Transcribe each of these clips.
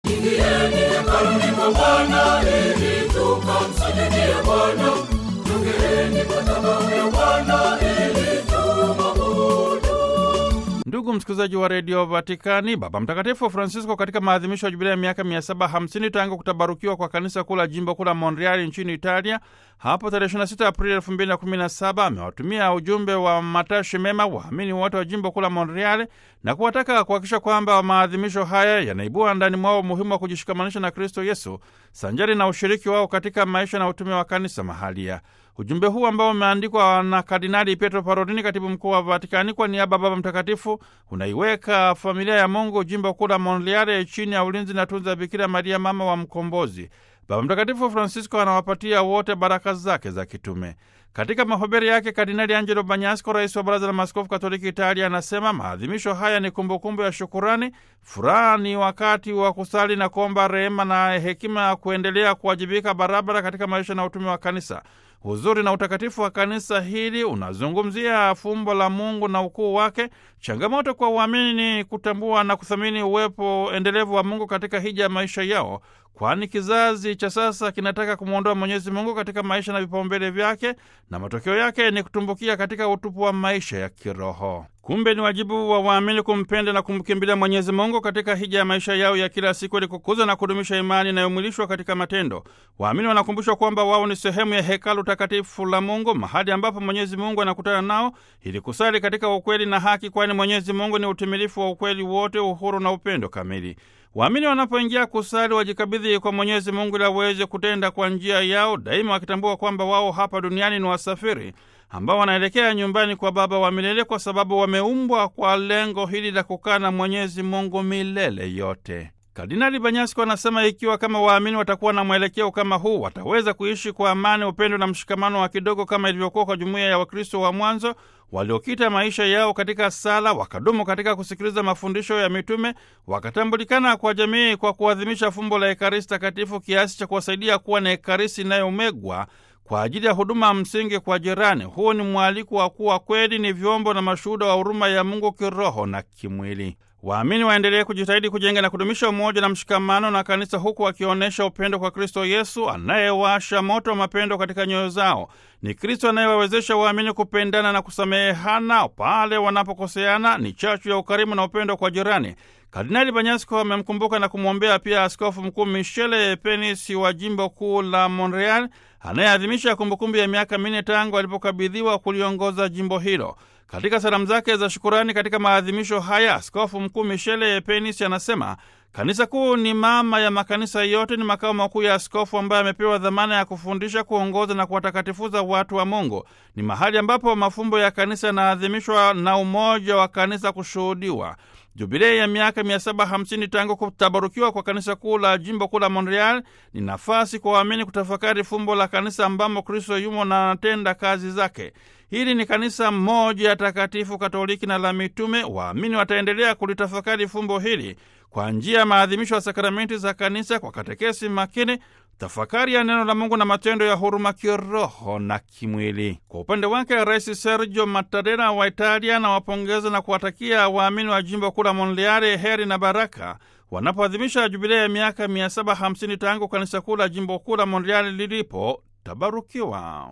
Ingieni hekaluni mwa Bwana ili tukamsujudie Bwana. Jongeeni madhabahu ya Bwana ili tumwabudu. Ndugu msikilizaji wa redio Vatikani, Baba Mtakatifu Francisco katika maadhimisho ya jubilia ya miaka 750 tangu kutabarukiwa kwa kanisa kuu la jimbo kuu la Montreal nchini Italia hapo tarehe 26 Aprili 2017 amewatumia ujumbe wa matashi mema waamini wote wa jimbo kuu la Montreal na kuwataka kuhakikisha kwamba maadhimisho haya yanaibua ndani mwao umuhimu wa kujishikamanisha na Kristo Yesu sanjari na ushiriki wao katika maisha na utume wa kanisa mahalia. Ujumbe huu ambao umeandikwa na Kardinali Pietro Parolini, katibu mkuu wa Vatikani, kwa niaba ya Baba Mtakatifu, unaiweka familia ya Mungu jimbo kuu la Montreal chini ya ulinzi na tunza Bikira Maria, mama wa Mkombozi. Baba Mtakatifu Francisco anawapatia wote baraka zake za kitume. Katika mahubiri yake, Kardinali Angelo Banyasco, rais wa Baraza la Maaskofu Katoliki Italia, anasema maadhimisho haya ni kumbukumbu ya shukurani. Furaha ni wakati wa kusali na kuomba rehema na hekima ya kuendelea kuwajibika barabara katika maisha na utume wa kanisa. Uzuri na utakatifu wa kanisa hili unazungumzia fumbo la Mungu na ukuu wake. Changamoto kwa uamini ni kutambua na kuthamini uwepo endelevu wa Mungu katika hija ya maisha yao, kwani kizazi cha sasa kinataka kumwondoa Mwenyezi Mungu katika maisha na vipaumbele vyake, na matokeo yake ni kutumbukia katika utupu wa maisha ya kiroho. Kumbe ni wajibu wa waamini kumpenda na kumkimbilia Mwenyezi Mungu katika hija ya maisha yao ya kila siku ili kukuza na kudumisha imani inayomwilishwa katika matendo. Waamini wanakumbushwa kwamba wao ni sehemu ya hekalu takatifu la Mungu, mahali ambapo Mwenyezi Mungu anakutana nao ili kusali katika ukweli na haki, kwani Mwenyezi Mungu ni utimilifu wa ukweli wote, uhuru na upendo kamili. Waamini wanapoingia kusali wajikabidhi kwa Mwenyezi Mungu ili aweze kutenda kwa njia yao, daima wakitambua kwamba wao hapa duniani ni wasafiri ambao wanaelekea nyumbani kwa Baba wa milele, kwa sababu wameumbwa kwa lengo hili la kukaa na Mwenyezi Mungu milele yote. Kardinali Banyasko anasema ikiwa kama waamini watakuwa na mwelekeo kama huu, wataweza kuishi kwa amani, upendo na mshikamano wa kidogo kama ilivyokuwa kwa jumuiya ya Wakristo wa mwanzo waliokita maisha yao katika sala, wakadumu katika kusikiliza mafundisho ya mitume, wakatambulikana kwa jamii kwa kuadhimisha fumbo la Ekaristi Takatifu kiasi cha kuwasaidia kuwa na Ekaristi inayomegwa kwa ajili ya huduma msingi kwa jirani. Huu ni mwaliko wa kuwa kweli ni vyombo na mashuhuda wa huruma ya Mungu kiroho na kimwili. Waamini waendelee kujitahidi kujenga na kudumisha umoja na mshikamano na kanisa, huku wakionyesha upendo kwa Kristo Yesu anayewasha moto wa mapendo katika nyoyo zao. Ni Kristo anayewawezesha waamini kupendana na kusamehana pale wanapokoseana, ni chachu ya ukarimu na upendo kwa jirani. Kardinali Banyasko amemkumbuka na kumwombea pia Askofu Mkuu Michele Penis wa jimbo kuu la Montreal anayeadhimisha kumbukumbu ya miaka minne tangu alipokabidhiwa kuliongoza jimbo hilo. Katika salamu zake za shukurani katika maadhimisho haya, Askofu Mkuu Michele Penis anasema kanisa kuu ni mama ya makanisa yote, ni makao makuu ya askofu ambaye amepewa dhamana ya kufundisha, kuongoza na kuwatakatifuza watu wa Mungu. Ni mahali ambapo mafumbo ya kanisa yanaadhimishwa na umoja wa kanisa kushuhudiwa. Jubilei ya miaka 750 tangu kutabarukiwa kwa kanisa kuu la jimbo kuu la Montreal ni nafasi kwa waamini kutafakari fumbo la kanisa ambamo Kristo yumo na anatenda kazi zake. Hili ni kanisa moja takatifu Katoliki na la mitume. Waamini wataendelea kulitafakari fumbo hili kwa njia ya maadhimisho ya sakramenti za kanisa, kwa katekesi makini, tafakari ya neno la Mungu na matendo ya huruma kiroho na kimwili. Kwa upande wake, Rais Sergio Mattarella wa Italia anawapongeza na kuwatakia waamini wa jimbo kuu la Monreale heri na baraka wanapoadhimisha jubilei ya miaka 750 tangu kanisa kuu la jimbo kuu la Monreale lilipo tabarukiwa.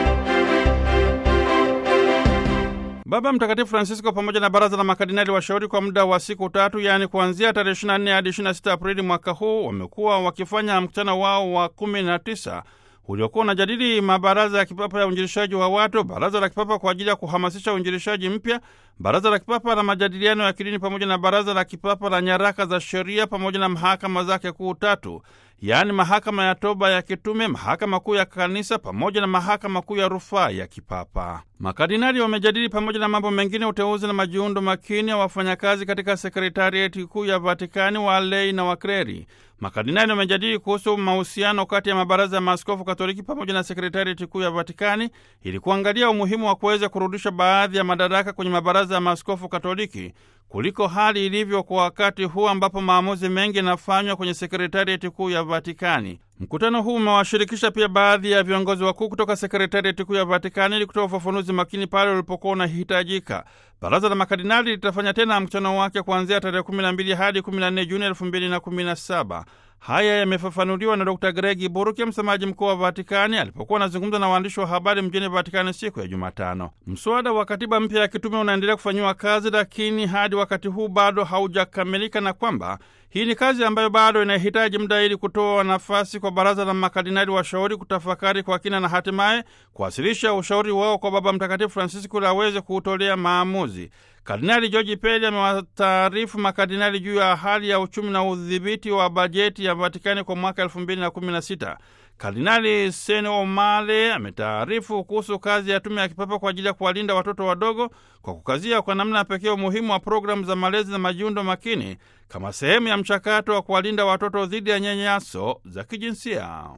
Baba Mtakatifu Francisco pamoja na baraza la makardinali washauri kwa muda wa siku tatu, yaani kuanzia tarehe 24 hadi 26 Aprili mwaka huu, wamekuwa wakifanya mkutano wao wa 19 uliokuwa unajadili mabaraza ya kipapa ya uinjilishaji wa watu, baraza la kipapa kwa ajili ya kuhamasisha uinjilishaji mpya, baraza la kipapa la majadiliano ya kidini, pamoja na baraza la kipapa la nyaraka za sheria, pamoja na mahakama zake kuu tatu, yaani mahakama ya toba ya kitume, mahakama kuu ya kanisa, pamoja na mahakama kuu ya rufaa ya kipapa. Makardinali wamejadili pamoja na mambo mengine uteuzi na majiundo makini ya wafanyakazi katika sekretarieti kuu ya Vatikani, walei na wakreri. Makardinali wamejadili kuhusu mahusiano kati ya mabaraza ya maaskofu Katoliki pamoja na sekretarieti kuu ya Vatikani ili kuangalia umuhimu wa kuweza kurudisha baadhi ya madaraka kwenye mabaraza ya maaskofu Katoliki kuliko hali ilivyo kwa wakati huu ambapo maamuzi mengi yanafanywa kwenye sekretarieti kuu ya Vatikani. Mkutano huu umewashirikisha pia baadhi ya viongozi wakuu kutoka sekretarieti kuu ya Vatikani ili kutoa ufafanuzi makini pale ulipokuwa unahitajika. Baraza la makardinali litafanya tena mkutano wake kuanzia tarehe 12 hadi 14 Juni 2017. Haya yamefafanuliwa na Dr Gregi Buruke, msemaji mkuu wa Vatikani, alipokuwa anazungumza na waandishi wa habari mjini Vatikani siku ya Jumatano. Mswada wa katiba mpya ya kitume unaendelea kufanyiwa kazi, lakini hadi wakati huu bado haujakamilika na kwamba hii ni kazi ambayo bado inahitaji muda ili kutoa nafasi kwa baraza la makardinali washauri kutafakari kwa kina na hatimaye kuwasilisha ushauri wao kwa Baba Mtakatifu Francisco ili aweze kuutolea maamuzi. Kardinali George Peli amewataarifu makardinali juu ya hali ya uchumi na udhibiti wa bajeti ya Vatikani kwa mwaka elfu mbili na kumi na sita. Kardinali Sene Omale ametaarifu kuhusu kazi ya tume ya kipapa kwa ajili ya kuwalinda watoto wadogo kwa kukazia kwa namna ya pekee umuhimu wa programu za malezi na majiundo makini kama sehemu ya mchakato wa kuwalinda watoto dhidi ya nyanyaso za kijinsia.